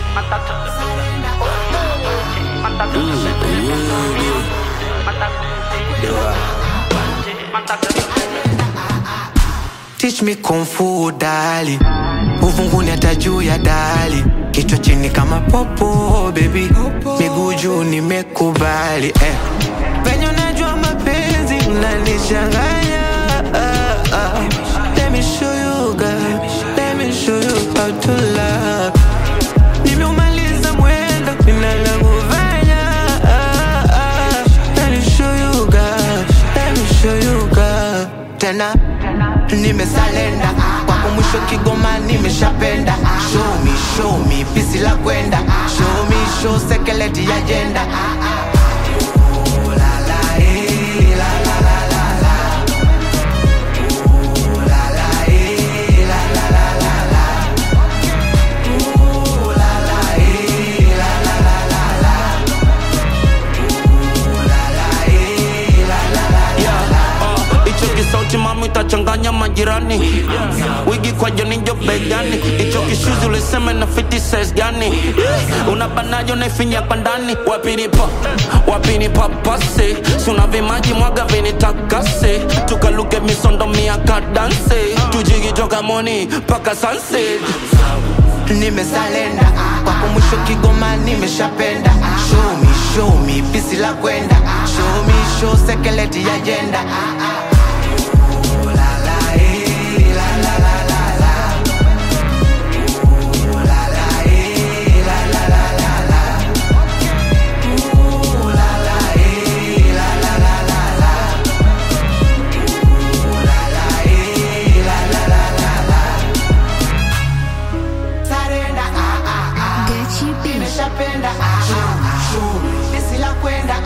Teach me kung fu dali, uvunguni hata juu ya dali, kichwa chini kama popo baby, miguu juu nimekubali eh. Venye unajua mapenzi mnanichanganya ah, ah. Let me show you girl, let me show you how to love. Nimeumaliza mwendo ninalokufanya ah, ah. Let me show you girl, let me show you girl. Tena nimesalenda kwako mwisho Kigoma nimeshapenda show me show me pisi la kwenda show me show sekeleti ya jenda Ooh, la, la, eh, la, la, la, la, la. Ooh, la, la, eh, la, la, la, la, la. Ooh, la, la, eh, la, la, la, la, la. Ooh, la, la, eh, la, la, la, la, la. hicho kisauti mami utachanganya majirani wigi kwa jonijo begani hicho kishuzi ulisema na fiti size gani unabanajo naifinya kwa ndani wapinipa wapinipapase suna vimaji mwaga vinitakase tukaluke misondo miaka danse tujigitoka moni mpaka sunset nimesalenda kwako mwisho Kigoma nimeshapenda show me show me pisi la kwenda show me show sekeleti ya jenda Ooh, la, la, eh, la, la, la, la, la. Ooh, la, la, eh, la, la, la, la, la. Ooh, la, la, eh, la, la, la, la, la. Ooh, la, la, eh, la, la, la, la, la. Sarenda, ah, ah, ah. Gachi B. nimeshapenda ah, ah, ah. Pisi la kwenda